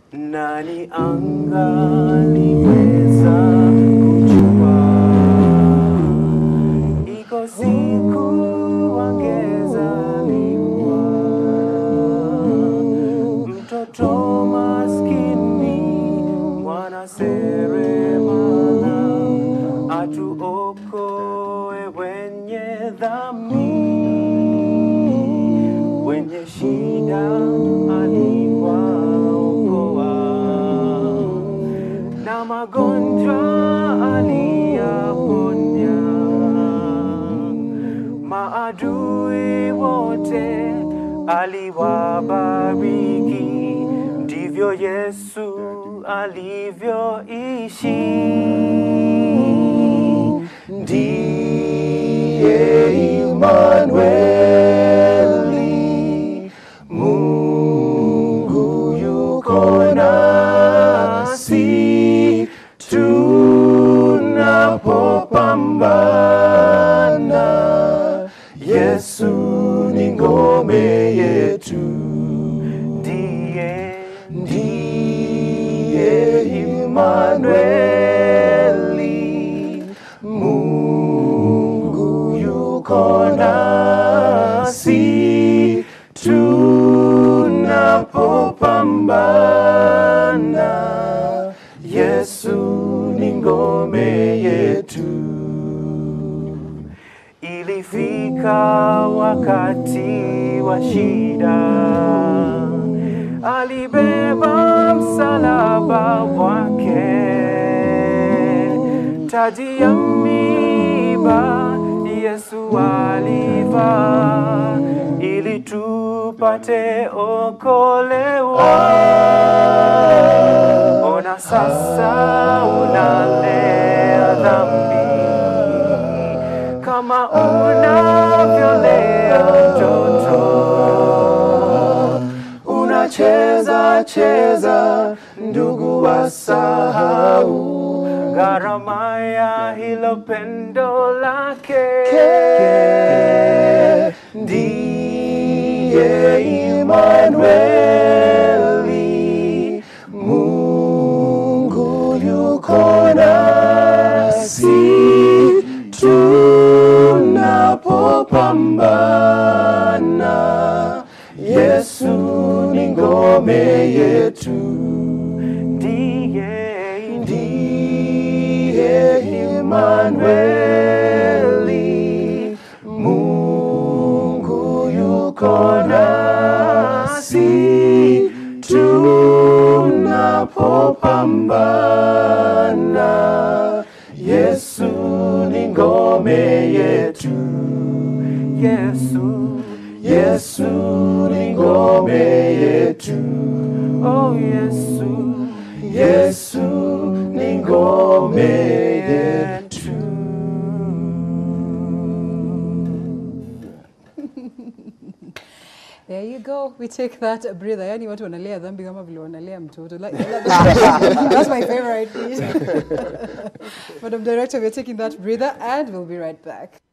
Nani angaliweza kujua? Iko siku wangezaliwa mtoto maskini, mwana seremala, atuokoe wenye dhambi, wenye shida aliwaokoa, na magonjwa aliyaponya, maadui wote aliwabariki, ndivyo Yesu alivyoishi. Ndiye Imanueli, Mungu yuko nasi tunapopambana. Yesu ni ngome yetu, ndiye ndiye Imanueli, Mungu yuko nasi tunapopambana. Yesu ni ngome yetu. Ilifika wakati wa shida, alibeba msalaba wake, taji ya miiba Yesu alivaa, ili tupate okolewa. Ona sasa unalea dhambi kama unavyolea mtoto, unacheza cheza, ndugu wasahau gharama ya hilo pendo lake. Ndiye Imanueli, Mungu yuko nasi tunapopambana. Yesu ni ngome yetu, ndiye ndiye Imanueli, Mungu yuko nasi tunapopambana. Yesu ni ngome yetu, Yesu, Yesu ni ngome yetu, oh Yesu, Yesu ni ngome yetu. There you go. We take that breather. Yani watu wanalea dhambi kama vile wanalea mtoto. Like, that's my favorite piece. Madam Director, we're taking that breather and we'll be right back.